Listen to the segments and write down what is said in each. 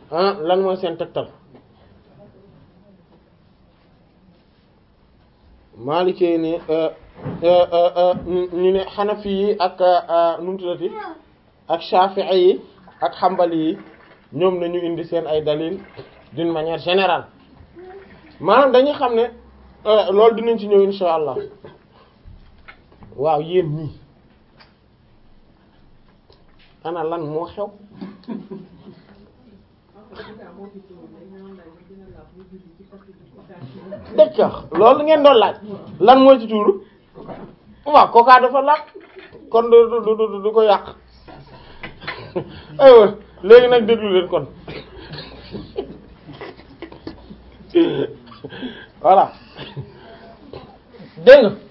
ah lan mooy seen tegtal maalikee ne ñu ne xanafi yi ak nu mu tuddati ak shafi'i yi ak xambali yi ñoom nañu indi seen ay dalil d'une manière générale maanaam dañuy xam ne loolu dinañ ci ñëw insha allah waaw yéen ñii ana lan moo xew d'accord loolu ngeen doon laaj lan mooy ci tuuru waaw coca dafa laaj kon du du du du ko yàq aywa léegi nag déglu leen kon voilà dégg nga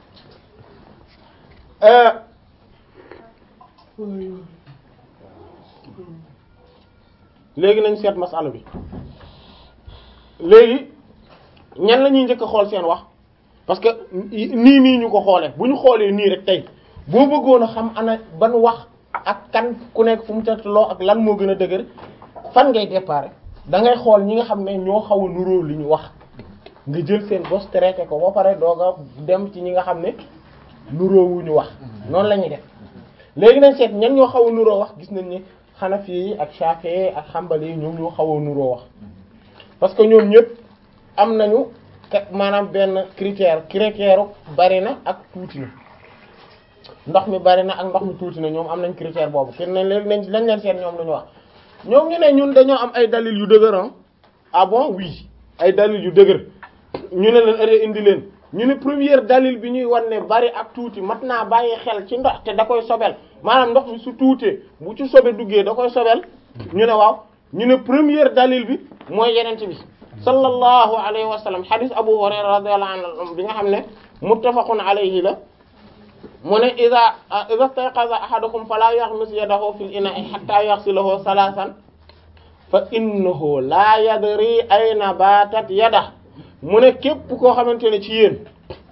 léegi nañ seet masala bi léegi ñan la ñuy njëkk a xool seen wax parce que nii nii ñu ko xoolee bu ñu xoolee nii rek tey boo bëggoon a xam ana ban wax ak kan ku nekk fu mu loo ak lan moo gën a dëgër fan ngay déparé da ngay xool ñi nga xam ne ñoo xaw a nuróo li ñu wax nga jël seen bos traité ko ba pare doog a dem ci ñi nga xam ne nuróowu ñu wax noonu la ñuy def léegi nañ seet ñan ñoo xaw a nuróo wax gis nañ ni Hanafi yi ak Shafi'i ak Hanbali yi ñoom ñoo xaw a nuróo wax parce que ñoom ñëpp am nañu maanaam benn critère critère bari na ak tuuti na ndox mi bari na ak ndox mi tuuti na ñoom am nañ critère boobu kenn nañ leen nañ lañ leen seet ñoom lu ñu wax ñoom ñu ne ñun dañoo am ay dalil yu dëgër ah bon oui ay dalil yu dëgër ñu ne leen ëre indi leen ñu ne première dalil bi ñuy wan ne bari ak tuuti mat naa bàyyi xel ci ndox te da koy sobel maanaam ndox mi su tuutee bu ci sobe duggee da koy sobel ñu ne waaw ñu ne première dalil bi mooy yenent bi sallallahu alayhi wa sallam hadith Abu Hurayra radiyallahu anhu bi nga xam ne muttafaqun alayhi la mu ne iza iza stayqaza ahadukum fala yaghmis yadahu fil ina'i hatta yaghsilahu salasan fa innahu la yadri ayna batat yada mu ne képp koo xamante ne ci yéen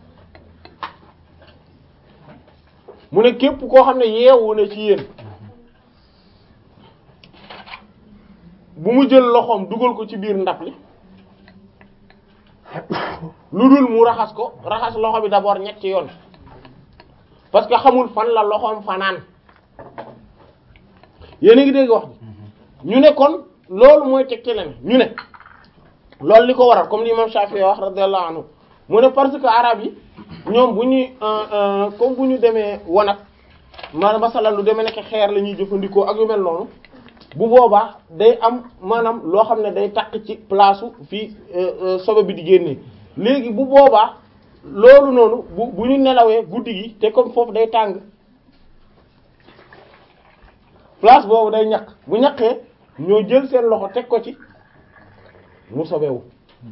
mu ne képp koo xam ne yeewu na ci yéen bu mu jël loxoom dugal ko ci biir ndab li lu dul mu raxas ko raxas loxo bi d'abord ñetti yoon parce que xamul fan la loxoom fanaan yéen a ngi dégg wax bi ñu ne kon loolu mooy tegte leen ñu ne loolu li ko waral comme li imam Shafi'i wax radiyallahu anhu mu ne parce que arab yi ñoom bu ñuy comme bu ñu demee wanag maanaam masalan lu demee nekk xeer la ñuy jëfandikoo ak yu mel noonu bu boobaa day am maanaam loo xam ne day takk ci place fii sobe bi di génnee léegi bu boobaa loolu noonu bu bu ñu nelawee guddi gi te comme foofu day tàng place boobu day ñaq bu ñaqee ñoo jël seen loxo teg ko ci mu sobewu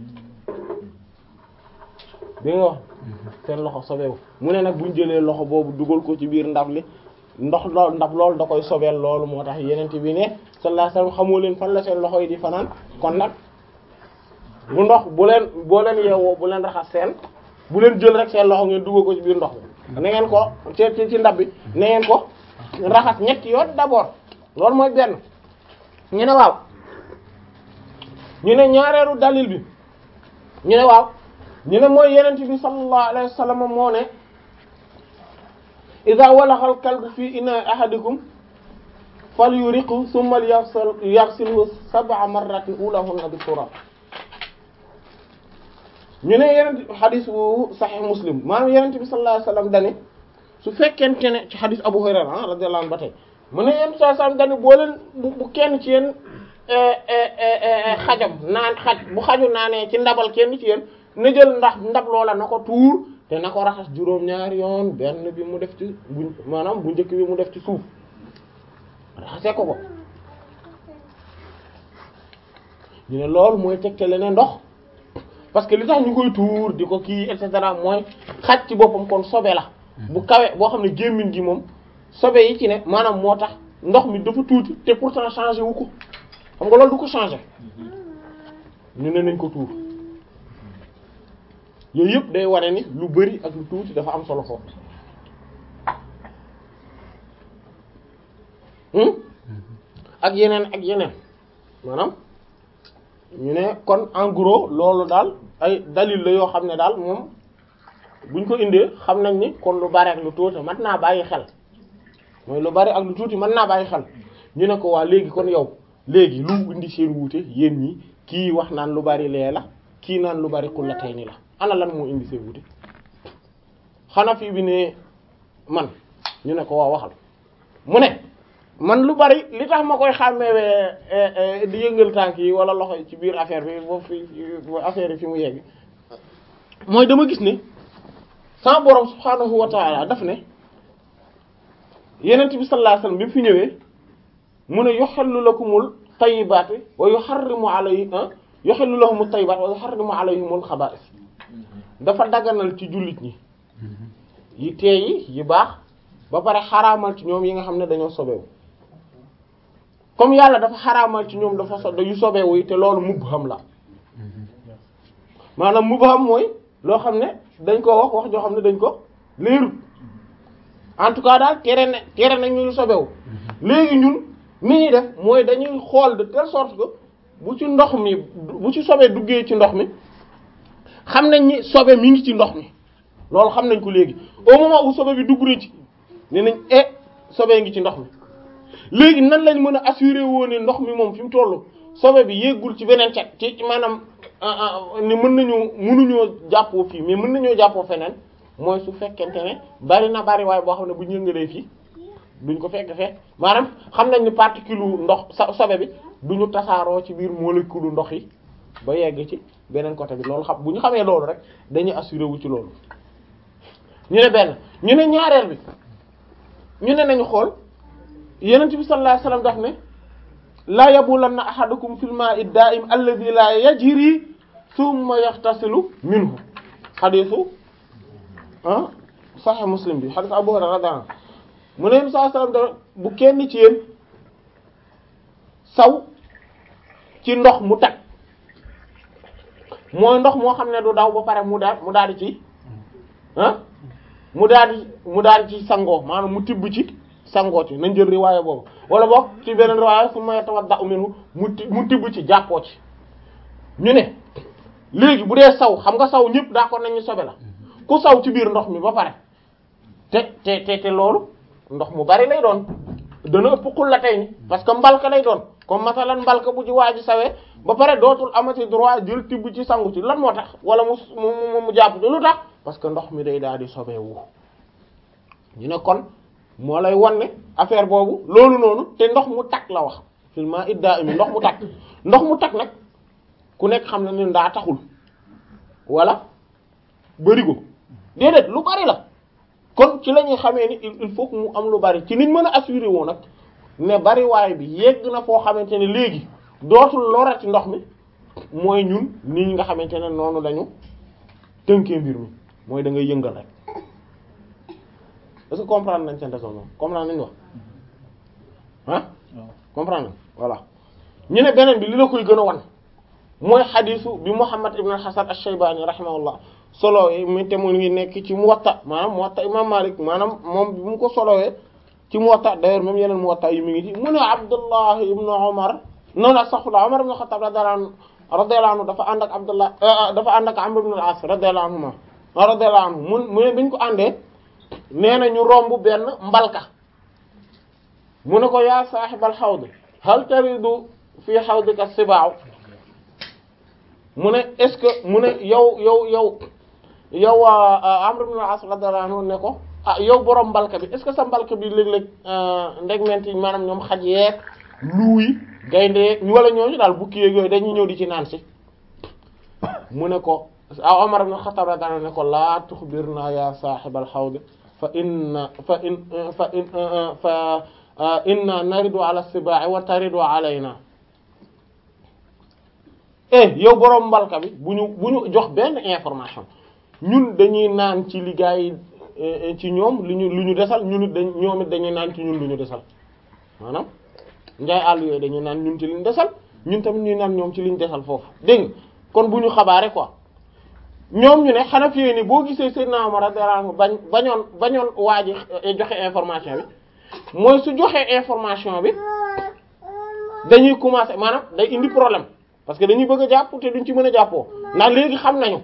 bi nga wax seen loxo sobewu mu ne nag bu ñu jëlee loxo boobu dugal ko ci biir ndab li ndox lool ndab loolu da koy sobeel loolu moo tax yeneen bi ne sallallahu alayhi wasallam xamoo leen fan la seen loxo yi di fanaan kon nag bu ndox bu leen boo leen yeewoo bu leen raxas seen bu leen jël rek seen loxo ngeen dugal ko ci biir ndox bi na ngeen ko ci ci ndab bi na ngeen ko raxas ñetti yoon d'abord loolu mooy benn ñu ne waaw ñu ne ñaareelu dalil bi ñu ne waaw ñu ne mooy yenent bi sallallahu alayhi wasallam moo ne idha walagha al-kalbu fi ina'i ahadikum falyuriqhu thumma yaghsilhu sab'a marratin ulahunna bit-turab ñu ne yenent xadis bu sahih muslim maanaam yenent bi sallallahu alayhi wasallam dane su fekkente ne ci xadis Abu Hurayra radiyallahu anhu ba tey mu ne yenent sallallahu alayhi wasallam dane boo leen bu kenn ci yéen xajam naan xaj bu xaju naanee ci ndabal kenn ci yéen na jël ndax ndab loola na ko tuur te na ko raxas juróom-ñaari yoon benn bi mu def ci bu maanaam bu njëkk bi mu def ci suuf raxase ko ko ñu ne loolu mooy tegtale ne ndox parce que li tax ñu koy tuur di ko kii et cetera mooy xaj ci boppam kon sobe la bu kawe boo xam ne gémmiñ gi moom sobe yi ci ne maanaam moo tax ndox mi dafa tuuti te pourtant changé wu ko xam nga loolu du ko changé ñu ne nañ ko tuur yooyu yëpp day wane ni lu bari ak lu tuuti dafa am solo foofu ak yeneen ak yeneen maanaam ñu ne kon en gros loolu daal ay dalil la yoo xam ne daal moom buñ ko indee xam nañ ni kon lu bari ak lu tuuti mën naa bàyyi xel mooy lu bari ak lu tuuti mën naa bàyyi xel ñu ne ko waa léegi kon yow léegi lu indi seen wuute yéen ñi kii wax naan lu bari lee la kii naan lu bari xulla tey ni la ana lan moo indi seen wuute Hanafi bi ne man ñu ne ko waa waxal mu ne man lu bari li tax ma koy xàmmewee di yëngal tànk yi wala loxo yi ci biir affaire bi boo fi affaire yi fi mu yegg mooy dama gis ne sama borom subhaanahu wa taala daf ne yenent bi sallallahu alayhi wasallam bi mu fi ñëwee mu ne yuhillu lakumul tayyibaati wa yuharrimu alayhi yuhillu lahumut tayyibaati wa yuharrimu alayhimul xabaa'is dafa daganal ci jullit ñi yi teey yi baax ba pare xaraamal ci ñoom yi nga xam ne dañoo sobewu comme yàlla dafa xaraamal ci ñoom dafa so yu sobewu yi te loolu mubham la maanaam mubham mooy loo xam ne dañ ko wax wax joo xam ne dañ ko leerut en tout cas daal tere na tere nañ ñu lu sobewu léegi ñun ni ñuy def mooy dañuy xool de telle sorte que bu ci ndox mi bu ci sobee duggee ci ndox mi xam nañ ni sobe mi ngi ci ndox mi loolu xam nañ ko léegi au moment où sobe bi dugg na ci ne nañ e sobe ngi ci ndox mi léegi nan lañ mën a assurer woo ne ndox mi moom fi mu toll sobe bi yéggul ci beneen cet ci maanaam ni mën nañu mënuñoo jàppoo fii mais mën nañoo jàppoo feneen mooy su fekkente ne bari na bari waaye boo xam ne bu ñu yëngalee fii duñ ko fekk fekk maanaam xam nañ ni particule ndox sa sobe bi duñu tasaaroo ci biir molécule ndox yi ba yegg ci beneen côté bi loolu xam bu ñu xamee loolu rek dañuy assurer wu ci loolu ñu ne benn ñu ne ñaareel bi ñu ne nañu xool yenent bi sallallahu alayhi wasallam daf ne laa yabulanna ahadukum fil ma'i da'im alladhi la yajri thumma yaxtasilu minhu xadiisu ah sahih muslim bi xadiis abu hurayra radiyallahu anhu mu ne sallallahu alayhi wasallam da bu kenn ci yéen saw ci ndox mu tag mooy ndox moo xam ne du daw ba pare mu daal mu daal di ci ah mu daal di mu daal di ci sangoo maanaam mu tibb ci sangoo ci nañ jël riwaaya boobu wala boog ci beneen riwaaya su ma tawadda minhu mu ti mu tibb ci jàppoo ci ñu ne léegi bu dee saw xam nga saw ñëpp d'accord nañu sobe la ku saw ci biir ndox mi ba pare te te te te loolu ndox mu bari lay doon dana ëpp xul la tey ni parce que mbalka lay doon comme masalan mbalka bu ci waa ji sawee ba pare dootul amati droit jël tibb ci sangu ci lan moo tax wala mu mu mu jàpp ci lu tax parce que ndox mi day daal di sobeewu ñu ne kon moo lay wan ne affaire boobu loolu noonu te ndox mu takk la wax filment idda imi ndox mu takk ndox mu takk nag ku nekk xam na ne ndaa taxul wala bërigo déedéet lu bari la kon ci la ñuy xamee ni il faut que mu am lu bari ci niñ mën a assurer woo nag ne bari waay bi yegg na foo xamante ne léegi dootul lorati ndox mi mooy ñun ni nga xamante ne noonu lañu tënkee mbir mi mooy da ngay yëngal rek est-ce que comprendre nañ seen raisonnement comprendre nañ wax ah comprendre nañ voilà ñu ne beneen bi li la koy gën a wan mooy xadisu bi Muhammad ibn al-Hasan ash-Shaybani rahimahullah solo yi mi te mu ngi nekk ci Muwatta maanaam Muwatta imam Malik maanaam moom bi mu ko solowee ci Muwatta d'ailleurs même yeneen Muwatta yi mi ngi ci mu ne Abdullah ibn Umar noonu astaghfirullah Umar ibn Khattab radiyallahu anhu radiyallahu anhu dafa ànd ak Abdullah dafa ànd ak Amr ibn al-As radiyallahu anhuma radiyallahu anhu mun mu ne biñ ko àndee nee na ñu romb benn mbalka mu ne ko yaa saaxibal xawd hal taridu fii xawdika sibaaw mu ne est-ce que mu ne yow yow yow yow Amr ibn al-As radiyallahu anhu ne ko ah yow borom mbalka bi est-ce que sa mbalka bi léeg-léeg ndegment yi maanaam ñoom xaj yeeg luuy gaynde ñu wala ñooñu daal bukki yeeg yooyu dañuy ñëw di ci naan si mu ne ko ah Umar ibn Khattab radiyallahu anhu ne ko laa tuxbirna ya saaxibal xawd fa inna fa in fa in fa inna naridu ala sibaa'i wa taridu alayna eh yow borom mbalka bi bu ñu bu ñu jox benn information ñun dañuy naan ci liggéey ci ñoom lu ñu lu ñu desal ñun it dañ ñoom it dañuy naan ci ñun lu ñu desal maanaam njaay àll yooyu dañuy naan ñun ci liñ desal ñun tamit ñuy naan ñoom ci liñ desal foofu dégg nga kon bu ñu xabaare quoi ñoom ñu ne xanaa fi ni boo gisee Seydina Umar radiyallahu anhu bañ bañoon bañoon waa ji joxe information bi mooy su joxee information bi dañuy commencer maanaam day indi problème parce que dañuy bëgg a jàpp te duñ ci mën a jàppoo ndax léegi xam nañu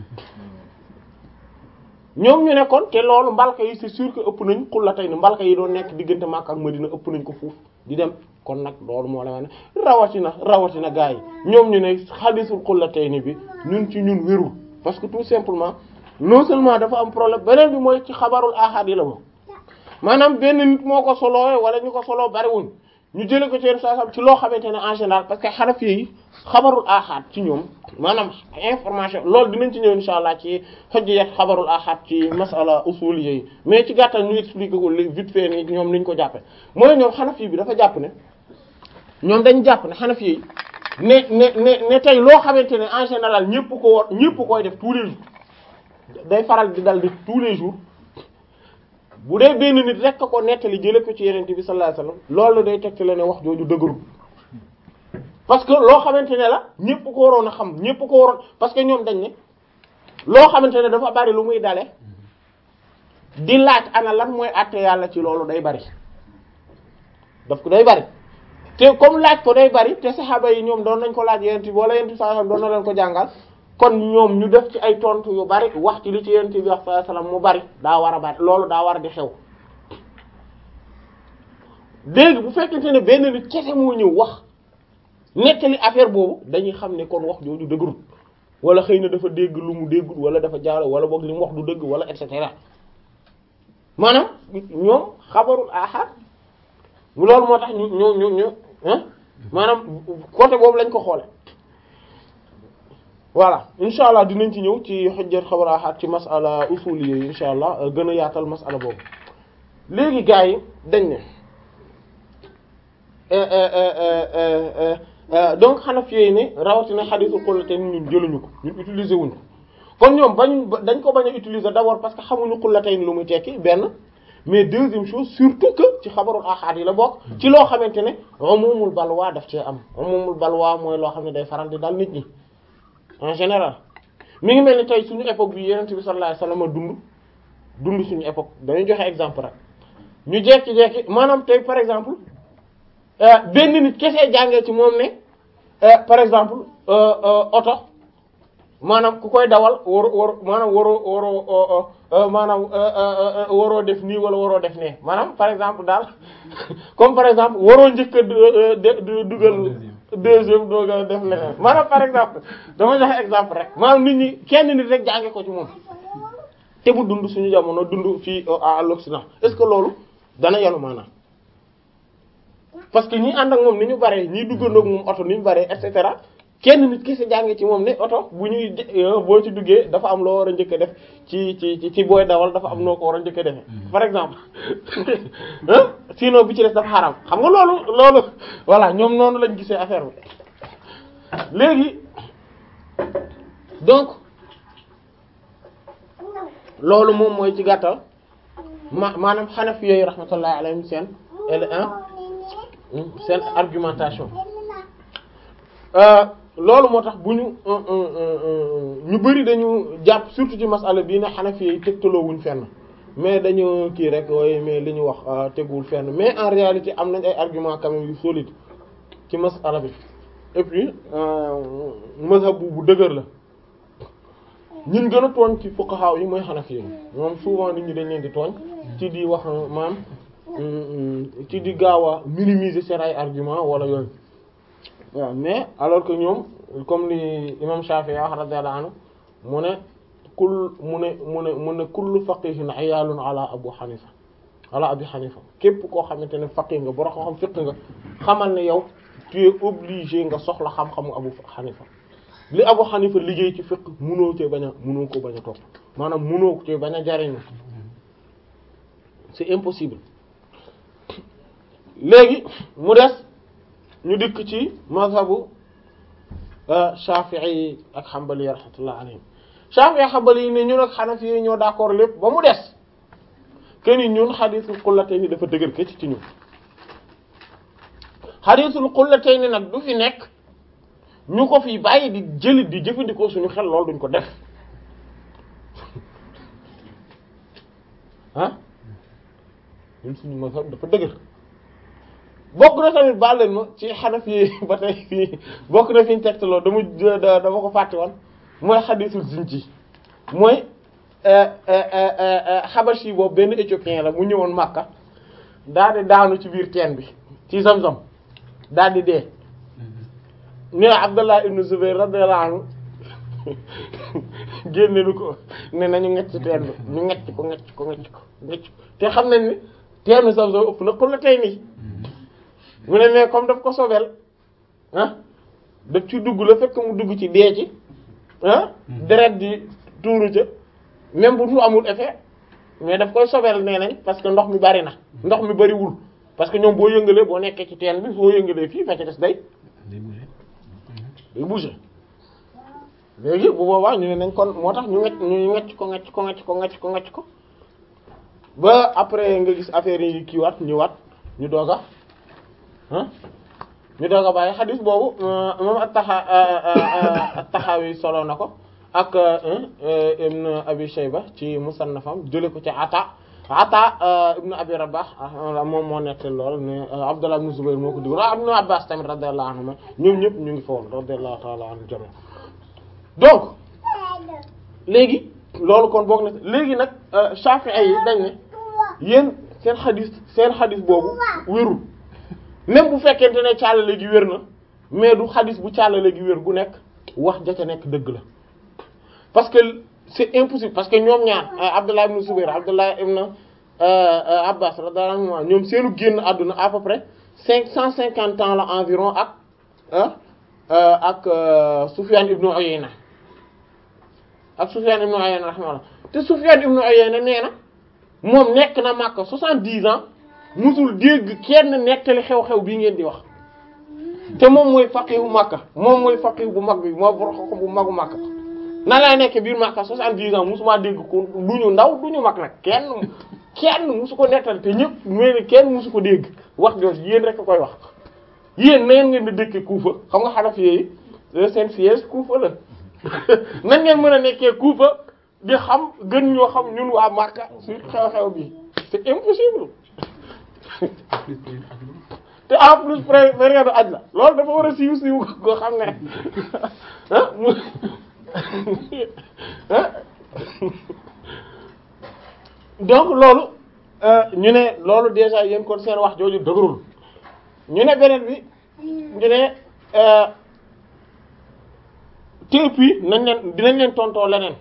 ñoom ñu ne kon te loolu mbalka yi c'est sûr que ëpp nañ xulla tey ni mbalka yi doon nekk diggante Makka ak Madina ëpp nañ ko fuuf di dem kon nag loolu moo la ma ne rawatina rawatina gars yi ñoom ñu ne xadisul xulla tey ni bi ñun ci ñun wérul parce que tout simplement non seulement dafa am problème beneen bi mooy ci xabarul ahad yi la moom maanaam benn nit moo ko soloo wala ñu ko soloo bariwuñ ñu jële ko ci yenn saa ci loo xamante ne en général parce que Hanafi yi xabarul ahad ci ñoom maanaam information loolu dinañ ci ñëw insha allah ci hujjiyat xabarul ahad ci masala usul yi mais ci gàttal ñu expliquer ko vite fait ni ñoom niñ ko jàppe mooy ñoom Hanafi bi dafa jàpp ne ñoom dañu jàpp ne Hanafi yi ne ne ne ne tey loo xamante ne en général ñëpp ko war ñëpp koy def tous les jours day faral di dal di tous les jours bu dee benn nit rek ko nettali jële ko ci yeneen bi sallallahu alayhi wasallam loolu day tegte la ne wax jooju dëgërul parce que loo xamante ne la ñëpp ko waroon a xam ñëpp ko waroon parce que ñoom dañ ne loo xamante ne dafa bari lu muy dale di laaj ana lan mooy àtte yàlla ci loolu day bari daf ko day bari te comme laaj ko day bari te saxaaba yi ñoom doon nañ ko laaj yeneen bi wala yeneen bi sallallahu alayhi wasallam doon na leen ko jàngal kon ñoom ñu def ci ay tontu yu bari wax ci li ci yonent bi wax sallallahu alayhi wasallam mu bari daa war a bari loolu daa war a di xew léegi bu fekkente ne benn nit kese moo ñëw wax nettali affaire boobu dañuy xam ne kon wax jooju dëgërul wala xëy na dafa dégg lu mu déggul wala dafa jaaro wala boog li mu wax du dëgg wala et cetera maanaam ñoom xabarul ahad loolu moo tax ñu ñu ñu ñu maanaam côté boobu lañ ko xoole voilà incha allah dinañ ci ñëw ci xujjat xabar ahad ci masala usul yi incha allah gën a yaatal masala boobu léegi gars yi dañ ne donc Hanafi yi ne rawatina xadiisul xullatayn ñun jëluñu ko ñun utiliser wuñ ko kon ñoom bañ dañ ko bañ a utiliser d'abord parce que xamuñu xullatayn lu muy tekki benn mais deuxième chose surtout que ci xabarul ahad yi la bokk ci loo xamante ne umumul balwa daf cee am umumul balwa mooy loo xam ne day faral di dal nit ñi en général mi ngi mel ni tey suñu époque bi yonent bi sallallahu alayhi wasallam dund dund suñu époque dañuy joxe exemple rek ñu jekki-jekki maanaam tey par exemple benn nit kese jàngee ci moom ne par exemple oto maanaam ku koy dawal war war maanaam waroo waroo maanaam waroo def nii wala waroo def nee maanaam par exemple daal comme par exemple waroo njëkk a dugal deuxième dooga def leneen maanaam par exemple dama joxe exemple rek maanaam nit ñi kenn nit rek jànge ko ci moom te bu dund suñu jamono dund fii à l'Occident est-ce que loolu dana yanu maanaam parce que ñi ànd ak moom ni ñu bare ñi duggandoog moom oto ni ñu bare et cetera kenn nit kese jànge ci moom ne oto bu ñuy boo ci duggee dafa am loo war a njëkk a def ci ci ci booy dawal dafa am noo ko war a njëkk a defee par exemple sinon bi ci des dafa xaram xam nga loolu loolu voilà ñoom noonu lañ gisee affaire bi léegi donc loolu moom mooy ci gàttal ma maanaam Hanafi yooyu rahmatullahi alayhim seen seen argumentation loolu moo tax bu ñu ñu bari dañu jàpp surtout ci masala bii ne Hanafi yi tegtaloo wuñ fenn mais dañu kii rek waaye mais li ñu wax teguwul fenn mais en réalité am nañ ay argument quand même yu solide ci masala bi et puis mazhab bu bu dëgër la ñun gën a tooñ ci fuqaha yi mooy Hanafi yi moom souvent nit ñi dañ leen di tooñ ci di wax maam ci di gaaw a minimiser seen ay argument wala yooyu waaw mais alors que ñoom comme li imam Shafi'i wax radiyallahu anhu mu ne kul mu ne mu ne mu ne kullu faqihin ayalun ala Abu Hanifa ala Abi Hanifa képp koo xamante ne faqih nga boro ko xam fiq nga xamal ne yow tu es obligé nga soxla xam-xamu Abu Hanifa li Abu Hanifa liggéey ci fiq munoo cee bañ a munoo ko bañ a topp maanaam munoo ko cee bañ a jariñu c'est impossible léegi mu des ñu dikk ci mazhabu Shafi'i ak Hanbali rahmatullah alayhim Shafi'i ak Hanbali yi ne ñun ak Hanafi yi ñoo d'accord lépp ba mu des keni ñun xadiisul qullatayni dafa dëgër këcc ci ñun xadiisul qullatayni nag du fi nekk ñu ko fi bàyyi di jëli di jëfandikoo suñu xel loolu duñ ko def ah ñun suñu mazhab dafa dëgër bokk na tamit baal leen ma ci Hanafi yi ba tey fii bokk na fi ñu tegtaloo dama dama ko fàtte woon mooy xadisul zinji mooy Habashi boobu benn éthiopien la mu ñëwoon Makka daal di daanu ci biir teen bi ci Zamzam daal di dee ne Abdullah ibn Zubayr radiyallahu anhu génne nu ko ne nañu ngecc teen bi ñu ngecc ko ngecc ko ngecc ko ngecc ko te xam nañ ni teenu Zamzam ëpp na xul la tey nii mu ne mais comme daf ko sobel ah daf ci dugg la fekk mu dugg ci dee ci ah deret di tuuru ca même bu tu amul effet mais daf koy sobel nee nañ parce que ndox mi bari na ndox mi bariwul parce que ñoom boo yëngalee boo nekkee ci teen bi boo yëngalee fii fekk des day day bouger léegi bu boobaa ñu ne nañ kon moo tax ñu ngecc ñu ngecc ko ngecc ko ngecc ko ngecc ko ngecc ko ba après nga gis affaire yi kiiwaat ñëwaat ñu doog a ah ñu doog a bàyyi xadis boobu moom at-Taxa at-Taxawi solo na ko ak ibn Abi Shayba ci musannafam jële ko ci Ata Ata ibn Abi Rabah moom moo nekk lool ne Abdullah ibn Zubayr moo ko digal ibn Abbas tamit radiyallahu anhuma ñoom ñëpp ñu ngi fa woon radiyallahu ta'ala anhu jami donc léegi loolu kon boog na léegi nag Shafi'i yi dañ ne yéen seen xadis seen xadis boobu wérul même bu fekkente ne càllale gi wér na mais du xadis bu càllale gi wér gu nekk wax ja ca nekk dëgg la parce que c'est impossible parce que ñoom ñaar Abdullah ibn Zubayr Abdullah ibn Abbas radiyallahu anhu ñoom seenu génn àdduna à peu près cinq cent cinquante ans la environ ak ak Sufyan ibn Uyayna ak Sufyan ibn Uyayna rahimahullah te Sufyan ibn Uyayna nee na moom nekk na Makka soixante-dix ans musul dégg kenn nettali xew-xew bii ngeen di wax te moom mooy faqihu Makka moom mooy faqihu bu mag bi moo boroxo bu magu Makka nan lay nekk biir Makka soixante-dix ans musuma dégg ko du ñu ndaw du ñu mag nag kenn kenn musu ko nettali te ñëpp mais kenn musu ko dégg wax jooju yéen rek a koy wax yéen neen ngeen di dëkkee Kuufa xam nga Hanafi yi seen siège Kuufa la nan ngeen mën a nekkee Kuufa di xam gën ñoo xam ñun waa Makka su xew-xew bi c'est impossible te en plus période aj la loolu dafa war a siiw siiw goo xam ne ah mu donc loolu ñu ne loolu déjà yéen kon seen wax jooju dëgërul ñu ne beneen bi ñu ne te puis nañ leen dinañ leen tontoo leneen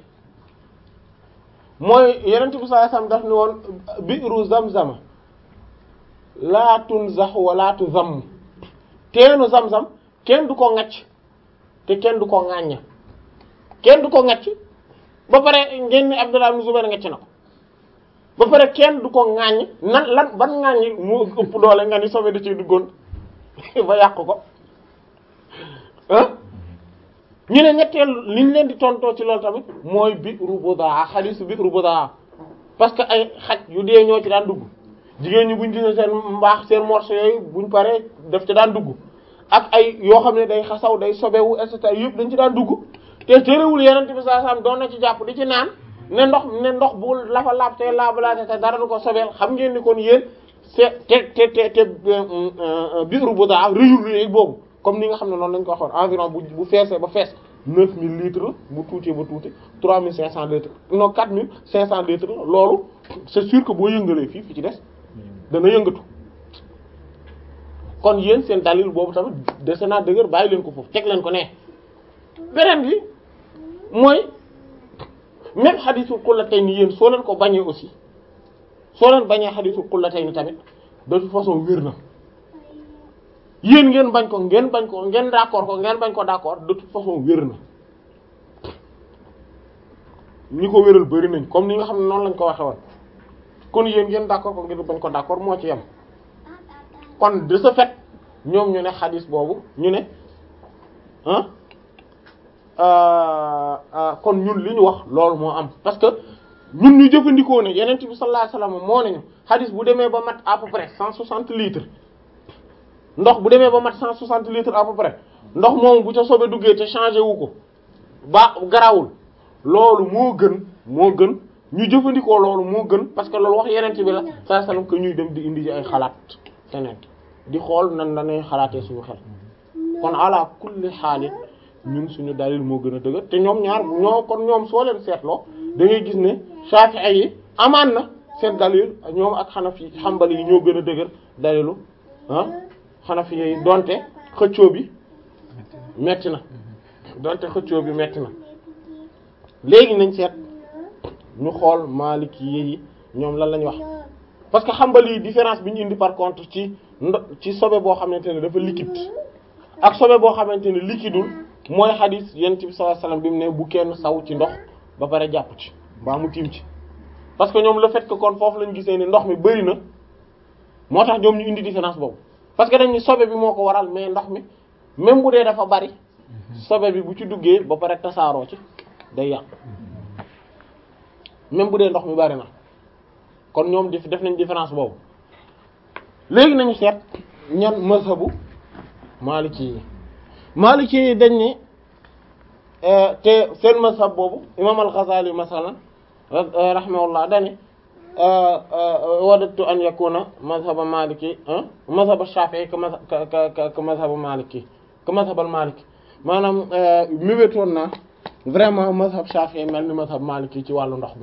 mooy yeneen bi sallallahu alayhi wasallam daf ni woon bi'ru zamzam laa tunzax wala tuzamm teenu zam-zam kenn du ko ŋacc te kenn du ko ŋàññ kenn du ko ŋacc ba pare ngeen ni Abdullah ibn Zubayr ngacc na ko ba pare kenn du ko ŋàññ nan lan ban ŋàññi mu ëpp doole nga ni sobe da ci duggoon ba yàq ko ah ñu ne ñetteel liñ leen di tontoo ci loolu tamit mooy bi'ru budaa xadiisu bi'ru budaa parce que ay xaj yu dee ñoo ci daan dugg jigéen ñi buñ gisee seen mbaax seen morceau yooyu buñ paree daf ci daan dugg ak ay yoo xam ne day xasaw day sobewu et cetera yëpp dañ ci daan dugg te terewul yeneen bi sallallahu alayhi wasallam doon na ci jàpp di ci naan ne ndox ne ndox bu lafa laab te laabalaate te dara du ko sobeel xam ngeen ni kon yéen c'est te te te te biiru bu daa rëyul rëy boobu comme ni nga xam ne noonu lañ ko waxoon environ bu bu feesee ba fees 9000 litres bu tuutee ba tuuti 3500 litres non 4500 litres loolu c'est sûr que boo yëngalee fii fi ci des dana yëngatu kon yéen seen dalil boobu tamit dese naa dëgër bàyyi leen ko foofu teg leen ko ne beneen bi mooy même xadisul qullatayni yéen soo leen ko bañee aussi soo leen bañee xadisul qullatayni tamit de toute façon wér na yéen ngeen bañ ko ngeen bañ ko ngeen d'accord ko ngeen bañ ko d'accord de toute façon wér na ñi ko wéral bari nañ comme ni nga xam ne noonu lañ ko waxe woon kon yéen ngeen d'accord ko ngeen bañ ko d'accord moo ci yem kon de ce fait ñoom ñu ne xadis boobu ñu ne ah kon ñun li ñu wax loolu moo am parce que ñun ñu jëfandikoo ne yeneen bi sallallahu alayhi wasallam moo nañu xadis bu demee ba mat à peu près cent soixante litres ndox bu demee ba mat cent soixante litres à peu près ndox moom bu ca sobe duggee te changé wu ko ba garawul loolu moo gën moo gën ñu jëfandikoo loolu moo gën parce que loolu wax yeneen bi la sallallahu alayhi wasallam que ñuy dem di indi ci ay xalaat feneen di xool nan la ñuy xalaatee suñu xel kon ala kulli xaalit ñun suñu dalil moo gën a dëgër te ñoom ñaar ñoo kon ñoom soo leen seetloo da ngay gis ne Shafi'i yi amaan na seen dalil ñoom ak Hanafi Hanbali yi ñoo gën a dëgër dalilu ah Hanafi yi donte xëccoo bi metti na donte xëccoo bi metti na léegi nañ seet ñu xool Maliki yi ñoom lan lañ wax parce que Hanbali yi différence bi ñu indi par contre ci ndo ci sobe boo xamante ne dafa liquide ak sobe boo xamante ne liquideul mooy xadis yonent bi sallallahu alayhi wasallam bi mu ne bu kenn saw ci ndox ba pare jàpp ci mbaa mu tiim ci parce que ñoom le fait que kon foofu lañu gisee ni ndox mi bari na moo tax ñoom ñu indi différence boobu parce que dañ ni sobe bi moo ko waral mais ndox mi même bu dee dafa bari sobe bi bu ci duggee ba pare tasaaroo ci day yàq même bu dee ndox mi bari na kon ñoom def def nañ différence boobu léegi nañu seet ñan mazhabu maliki yi maliki yi dañ ne te seen mazhab boobu imam al-Ghazali masalan rahimahullah dani wadattu an yakuna mazhaba maliki mazhaba shafi'i ka ka ka mazhaba maliki ka mazhab al-maliki maanaam mébétoon naa vraiment mazhab shafi'i mel ni mazhab maliki ci wàllu ndox mi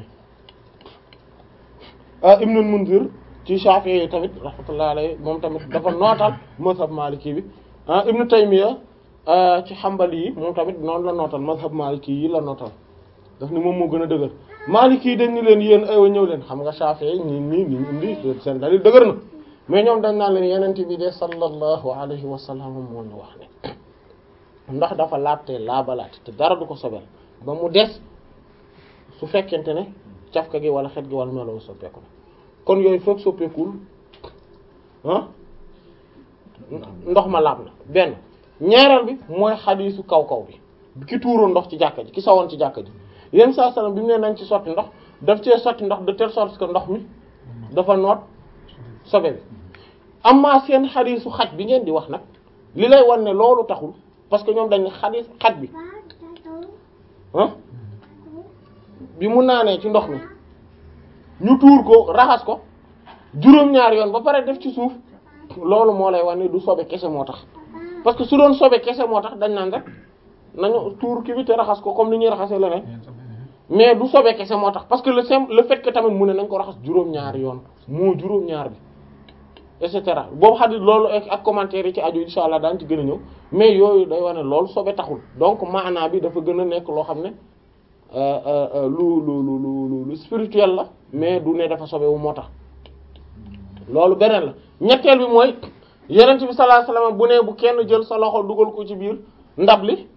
Ibn al-Munzir ci shafi'i yi tamit rahmatullahi alayhi moom tamit dafa nootal mazhab maliki bi ah Ibn Taymiyya ci xambali yi moom tamit noonu la nootal mazhab maliki yi la nootal daf ni moom moo gën a dëgër maliki yi dañ ni leen yéen aywa ñëw leen xam nga Shafi'i ñi nii ni indi seen dalil dëgër na mais ñoom dañ naan leen yenente bi de sallallahu alayhi wa sallam moo ñu wax ne ndax dafa laabte laabalaate te dara du ko sobel ba mu des su fekkente ne cafka gi wala xet gi wala melow soppeeku na kon yooyu foog soppeekul ah ndox ma laab na benn ñaareel bi mooy xadiisu kaw kaw bi ki tuuroon ndox ci jàkka ji ki sawoon ci jàkka ji yenn saa salaam bi mu ne nañ ci sotti ndox daf cee sotti ndox de telle sorte que ndox mi dafa noot sobe bi amma seen xadiisu xaj bi ngeen di wax nag li lay wan ne loolu taxul parce que ñoom dañ ne xadiis xaj bi ah bi mu naanee ci ndox mi ñu tuur ko raxas ko juróom-ñaari yoon ba pare def ci suuf loolu moo lay wan ne du sobe kese moo tax parce que su doon sobe kese moo tax dañ naan rek nañu tuur ki bi te raxas ko comme ni ñuy raxasee leneen mais du sobe kese moo tax parce que le simple le fait que tamit mu ne nañ ko raxas juróom-ñaari yoon moo juróom-ñaar bi et cetera boobu xadis loolu ak commentaire yi ci aju insha allah daan ci gën a ñëw mais yooyu day wane loolu sobe taxul donc maanaa bi dafa gën a nekk loo xam ne lu lu lu lu lu spirituel la mais du ne dafa sobe wu moo tax loolu beneen la ñetteel bi mooy yenent bi sallallahu alayhi wasallam bu ne bu kenn jël sa loxo dugal ko ci biir ndab li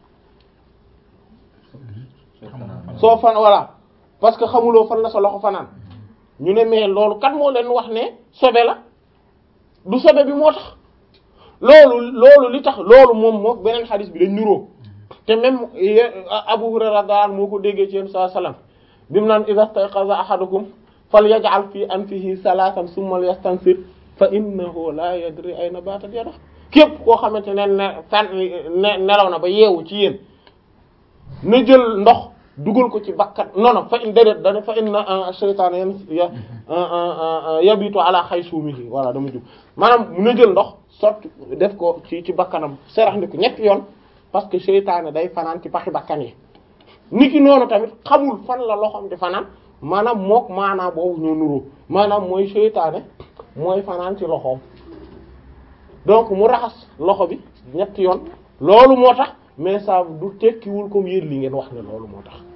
soo fan voilà parce que xamuloo fan la sa loxo fanaan ñu ne mais loolu kat moo leen wax ne sobe la du sobe bi moo tax loolu loolu li tax loolu moom moo beneen xadis bi dañ nuroo te même Abu Hurayra daal moo ko déggee ci yéen saa salaam bi mu naan idha stayqaza ahadukum falyaj'al fi anfihi salasan summa yastansir fa innahu la yadri ayna batat yada képp koo xamante ne ne fan ne nelaw na ba yeewu ci yéen na jël ndox dugal ko ci bakkat non non fa in déedéet dane fa inna shaytaan yan yabitu ala xaysumihi voilà dama jub maanaam na jël ndox sotti def ko ci ci bakkanam serax ndi ko ñetti yoon parce que seytaane day fanaan ci paxi bakkan yi nit ki noonu tamit xamul fan la loxoom di fanaan maanaam mook maanaam boobu ñoo nuroo maanaam mooy seytaane mooy fanaan ci loxoom donc mu raxas loxo bi ñetti yoon loolu moo tax mais ça du tekkiwul comme yéen li ngeen wax ne loolu moo tax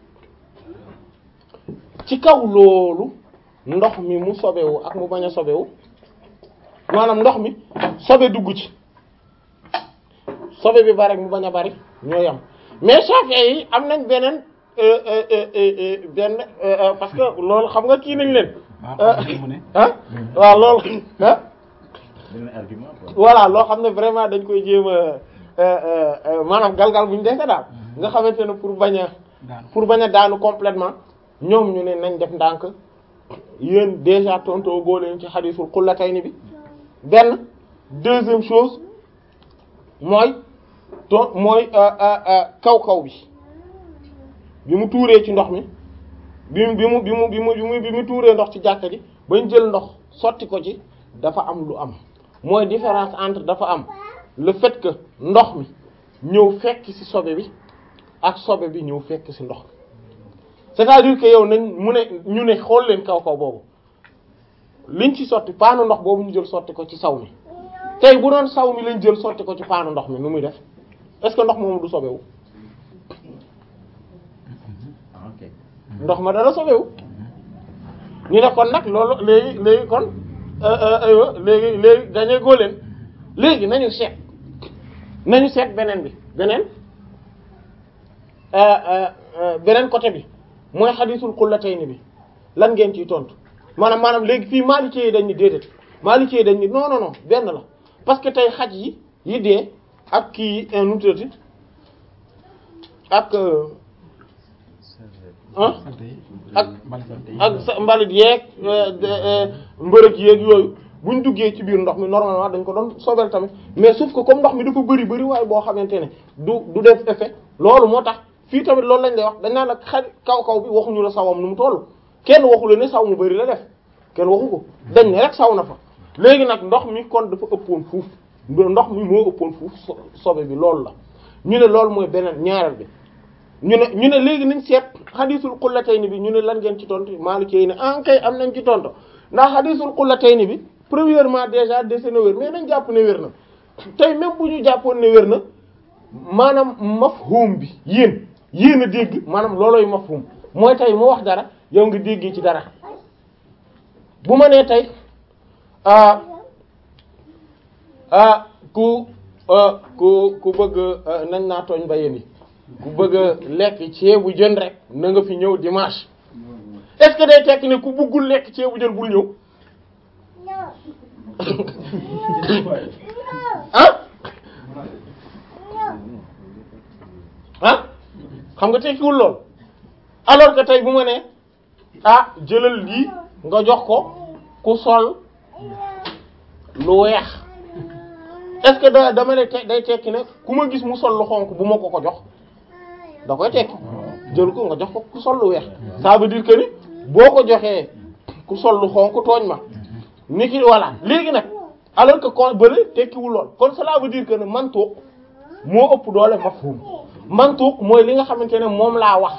ci kaw loolu ndox mi mu sobewu ak mu bañ a sobewu maanaam ndox mi sobe dugg ci sobe bi bari ak mu bañ a bari ñoo yam mais Shafi'i yi am nañ beneen benn parce que loolu xam nga kii nañ leen ah waaw loolu ah voilà loo xam ne vraiment dañ koy jéem a maanaam galgal bu ñu dese daal nga xamante ne pour bañ a pour bañ a daanu complètement ñoom ñu ne nañ def ndànk yéen déjà tonto goo leen ci xadisul xullatayni bi benn deuxième chose mooy to mooy kaw kaw bi bi mu tuuree ci ndox mi bi mu bi mu bi mu bi mu bi mu tuuree ndox ci jàkka ji bañ jël ndox sotti ko ci dafa am lu am mooy différence entre dafa am le fait que ndox mi ñëw fekk ci sobe bi ak sobe bi ñëw fekk ci ndox mi c'est-à-dire que yow nañ mu ne ñu ne xool leen kaw kaw boobu liñ ci sotti paanu ndox boobu ñu jël sotti ko ci saw mi tey bu doon saw mi lañ jël sotti ko ci paanu ndox mi nu muy def est-ce que ndox moomu du sobewu ok ndox ma dara sobewu ñu ne kon nag loolu léegi léegi kon aywa léegi léegi gañe góo leen léegi nañu seet nañu seet beneen bi beneen beneen côté bi mooy xadisul xullatayni bi lan ngeen ciy tontu maanaam maanaam léegi fii maalikee yi dañ ni déedéet maalikee yi dañ ni non non non benn la parce que tey xaj yi yi dee ak kii yi nu mu tuddati ak ah ak ak sa mbalit yeeg mbërëg yeeg yooyu buñ duggee ci biir ndox mi normalement dañ ko doon sobel tamit mais sauf que comme ndox mi dafa bëri bëri waaye boo xamante ne du du def effet loolu moo tax fii tamit loolu lañ lay wax dañ naan nag xar kaw kaw bi waxuñu la sawam nu mu toll kenn waxu la ne saw mu bëri la def kenn waxu ko dañ ne rek saw na fa léegi nag ndox mi kon dafa ëppoon fuuf ndox mi moo ëppoon fuuf sobe bi loolu la ñu ne loolu mooy beneen ñaareel bi ñu ne ñu ne léegi nañ seet xadisul xullatayni bi ñu ne lan ngeen ci tontu Maliki yi ne en kay am nañ ci tontu ndax xadisul xullatayni bi premièrement déjà dese na wér mais nañ jàpp ne wér na tey même bu ñu jàppoon ne wér na maanaam mafhum bi yéen yéen a dégg maanaam loolooy mafhum mooy tey mu wax dara yow nga déggee ci dara bu ma nee tey ah ah ku ku ku bëgg nañ naa tooñ ba yéen yi ku bëgg a lekk ceebu jën rek na nga fi ñëw dimanche est-ce que day tekki ne ku bëggul lekk ceebu jën bul ñëw ah ah xam nga tekkiwul lool alors que tey bu ma nee ah jëlal lii nga jox ko ku sol lu weex est-ce que da dama ne te day tekki ne ku ma gis mu sol lu xonk bu ma ko ko jox da koy tekki jël ko nga jox ko ku sol lu weex ça veut dire que ni boo ko joxee ku sol lu xonk tooñ ma ni ki voilà léegi nag alors que kon bële tekkiwul lool kon cela veut dire que ne mantuq moo ëpp doole mafhum mantuq mooy li nga xamante ne moom laa wax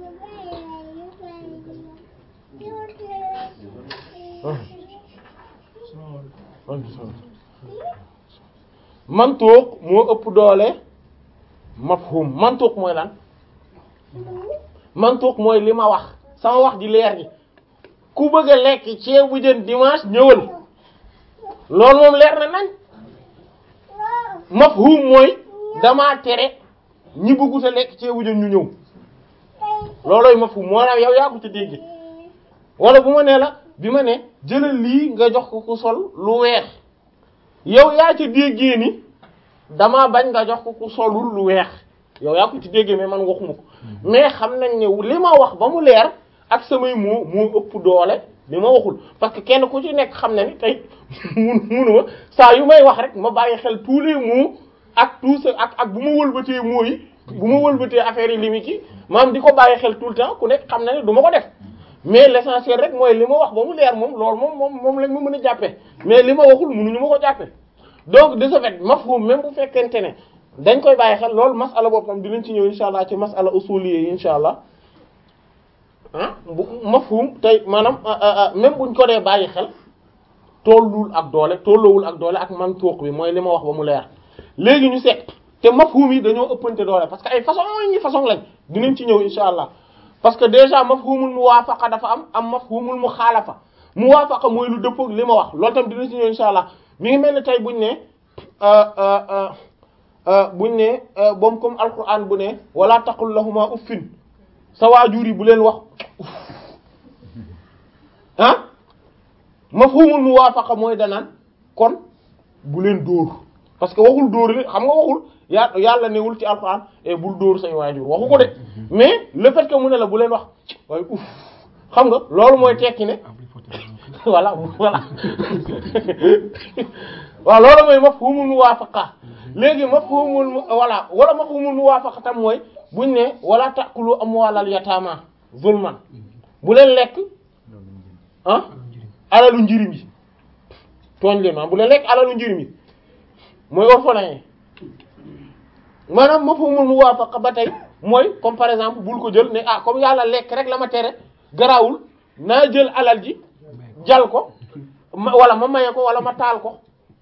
mantuq moo ëpp doole mafhum mantuq mooy lan mantuq mooy li ma wax sama wax ji leer gi ku bëgg a lekk ceebu jën dimanche ñëwal loolu moom leer na nañ mafhum mooy damaa tere ñi bëggut a lekk ceebu jën ñu ñëw loolooy mafhum moo naa yow yaa ko ci dégg wala bu ma nee la bi ma ne jëlal lii nga jox ko ku sol lu weex yow yaa ci déggee ni damaa bañ nga jox ko ku solul lu weex yow yaa ko ci déggee mais man waxuma ko mais xam nañ ne li ma wax ba mu leer ak samay moo moo ëpp doole li ma waxul parce que kenn ku ci nekk xam na ni tey mun munuma saa yu may wax rek ma bàyyi xel tous les mots ak tout ça ak ak bu ma wëlbatee mots yi bu ma wëlbatee affaire yi limi ki maam di ko bàyyi xel tout le temps ku nekk xam na ne du ma ko def mais l'essentiel rek mooy li ma wax ba mu leer moom loolu moom moom moom lañ ma mën a jàppee mais li ma waxul mënuñu ma ko jàppee donc de ce fait mafhum même bu fekkente ne dañ koy bàyyi xel loolu masala boobu tam dinañ ci ñëw insha allah ci masala usuliyé yi insha allah ah bu mafhum tey maanaam même buñ ko dee bàyyi xel tollul ak doole tolloowul ak doole ak mantuq bi mooy li ma wax ba mu leer léegi ñu seet te mafhum yi dañoo ëppante doole parce que ay façon ñi façon lañ dinañ ci ñëw insha allah parce que déjà mafhumul muwaafaqa dafa am am mafhumul muxaalafa muwaafaqa mooy lu dëppook li ma wax loolu tam dinañ ci ñëw insha allah mi ngi mel ne tey buñ ne buñ ne boom comme alquran bu ne wala taqul lahuma uffin sa waajur yi bu leen wax ah mafhumul muwaafaqa mooy danaan kon bu leen dóor parce que waxul dóor li xam nga waxul yaa yàlla newul ci alquran e bul dóor say waajur waxu ko de mais le fait que mu ne la bu leen wax waaye uff xam nga loolu mooy tekki ne voilà voilà waaw loolu mooy mafhumul muwaafaqa léegi mafhumul voilà wala mafhumul muwaafaqa tam mooy buñ ne wala ta'kulu amwaalal yataama zulman bu leen lekk ah alalu njirim yi tooñ leen maanaam bu leen lekk alalu njirim yi mooy orphelin yi maanaam mafhumul muwaafaqa ba tey mooy comme par exemple bul ko jël ne ah comme yàlla lekk rek la ma tere garaawul naa jël alal ji jal ko ma wala ma maye ko wala ma taal ko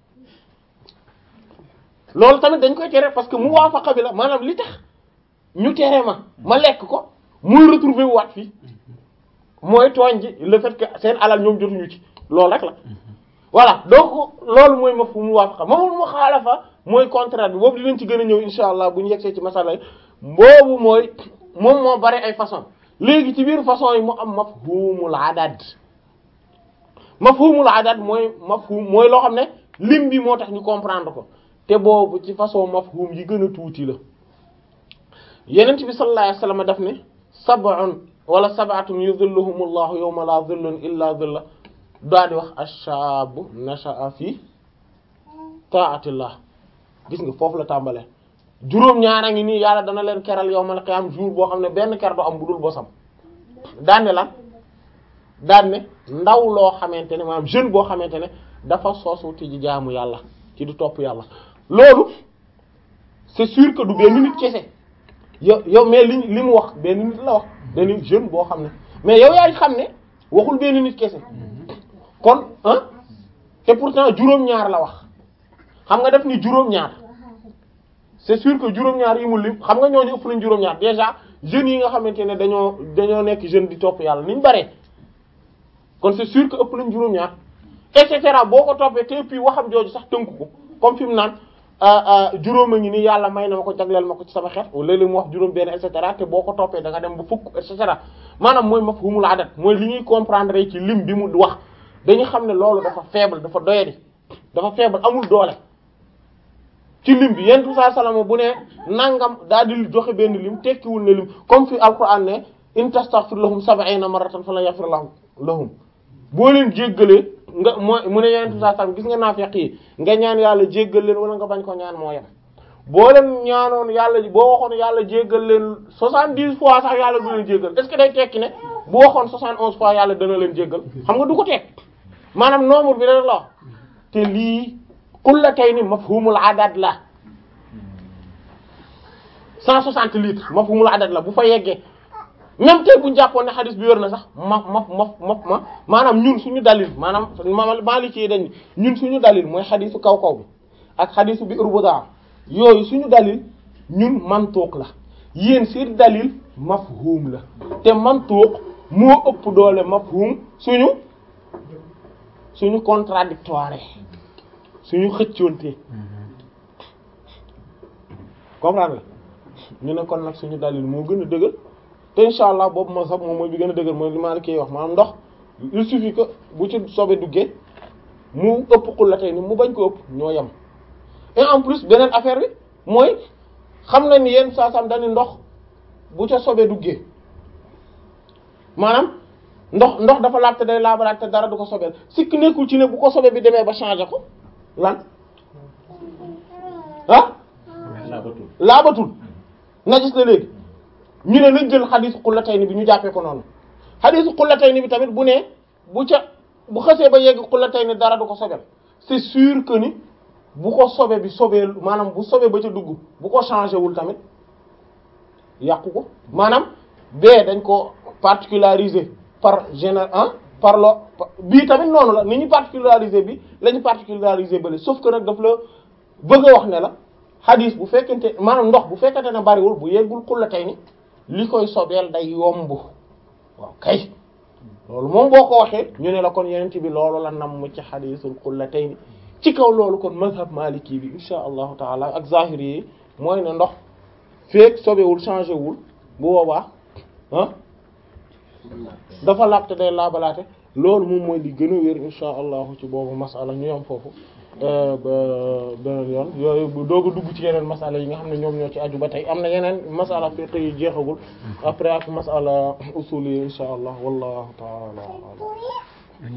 loolu tamit dañ koy tere parce que muwaafaqa bi la maanaam li tax ñu tere ma ma lekk ko muy retrouver waat fii mooy tooñ ji le fait que seen alal ñoom jotuñu ci loolu rek la voilà donc loolu mooy mafhum muwaafaqa mafhum muxaalafa mooy contraire bi boobu dinañ ci gën a ñëw insha allah bu ñu yegsee ci masala yi boobu mooy moom moo bari ay façon léegi ci biir façon yi mu am mafhumul adad mafhumul adad mooy mafhum mooy loo xam ne lim bi moo tax ñu comprendre ko te boobu ci façon mafhum yi gën a tuuti la yenent bi sallallahu alayhi wasallam daf ne sab'un wala sab'atun yuzilluhumullahu yawma la zillun illa zilla daa di wax ash-shabu nasha'a fi ta'atillah gis nga foofu la tàmbalee juróom ñaara ngi nii yàlla dana leen keral yawmal qiyam jour boo xam ne benn ker du am bu dul bosam daan ne lan daan ne ndaw loo xamante ne maanaam jeune boo xamante ne dafa soosu ci jaamu yàlla ci du topp yàlla loolu c'est sûr que du benn nit kese yow yow mais li li mu wax benn nit la wax benn jeune boo xam ne mais yow yaay xam ne waxul benn nit kese kon ah te pourtant juróom-ñaar la wax xam nga def ni juróom-ñaar c'est sûr que juróom-ñaar yi mu lim xam nga ñooñu ëpp nañ juróom-ñaar déjà jeunes yi nga xamante ne dañoo dañoo nekk jeune di topp yàlla niñ bare kon c'est sûr que ëpp nañ juróom-ñaar et cetera boo ko toppee te puis waxam jooju sax tënku ko comme fi mu naan juróom a ngi nii yàlla may na ma ko jagleel ma ko ci sama xeet léeg-léeg mu wax juróom benn et cetera te boo ko toppee da nga dem ba fukk et cetera maanaam mooy mafhumul adat mooy li ñuy comprendre ci lim bi mu wax dañu xam ne loolu dafa faible dafa doyadi dafa faible amul doole ci lim bi yentu saa salama bu ne nangam daal di joxe benn lim tekkiwul ne lim comme fi alquran ne in tastaghfir lahum sab'ina marratan falan yaghfir lahum lahum boo leen jéggalee nga mooy mu ne yentu saa salama gis nga naafeq yi nga ñaan yàlla jéggal leen wala nga bañ ko ñaan moo yem boo leen ñaanoon yàlla boo waxoon yàlla jéggal leen soixante-dix fois sax yàlla du leen jéggal est-ce que day tekki ne bu waxoon soixante-onze fois yàlla dana leen jéggal xam nga du ko tekk maanaam nombre bi rek la wax te lii kullatayni mafhumul adad la cent soixante litres mafhumul adad la bu fa yeggee même tey bu ñu jàppoon ne xadis bi wér na sax ma ma ma ma ma maanaam ñun suñu dalil maanaam Maliki yi dañ ñun suñu dalil mooy xadisu kaw kaw bi ak xadisu bi urbuda yooyu suñu dalil ñun mantuq la yéen seen dalil mafhum la te mantuq moo ëpp doole mafhum suñu suñu contradictoire suñu xëccoonte comprendre nga ñu ne kon nag suñu dalil moo gën a dëgër te insha allah boobu ma sax moom mooy bi gën a dëgër mooy li ma la koy wax maanaam ndox il suffit que bu ci sobe duggee mu ëpp xul la tey ni mu bañ ko ëpp ñoo yem et en plus beneen affaire bi mooy xam na ni yenn saa sam dañu ndox bu ca sobe duggee maanaam ndox ndox dafa laab te day laabalaat te dara du ko sobeel sikk nekkul ci ne bu ko sobe bi demee ba changer ko lan ah laabatul najis la léegi ñu ne nañ jël xadiisu xullatayni bi ñu jàppee ko noonu xadiisu xullatayni bi tamit bu ne bu ca bu xësee ba yegg xullatayni dara du ko sobeel c'est sûr que ni bu ko sobe bi sobeel maanaam bu sobe ba ca dugg bu ko changé wul tamit yàqu ko maanaam bee dañ ko particulariser par général ah par lo bii tamit noonu la ni ñu particulariser bi la ñu particulariser bële sauf que nag daf la bëgg a wax ne la xadis bu fekkente maanaam ndox bu fekkente ne bariwul bu yeggul xullatayni li koy sobeel day yomb waaw kay loolu moom boo ko waxee ñu ne la kon yenent bi loolu la nam mu ci xadisul xullatayni ci kaw loolu kon mazhab maliki bi insha allahu taala ak zahiri yi mooy ne ndox feek sobewul changé wul bu boobaa ah dafa laabte day laabalaate loolu moom mooy li gën a wér insha allahu ci boobu masala ñu yam foofu ba beneen yoon yooyu bu doog a dugg ci yeneen masala yi nga xam ne ñoom ñoo ci aju ba tey am na yeneen masala fiqh yu jeexagul après ak masala usul yi insha allah wallahu taala alam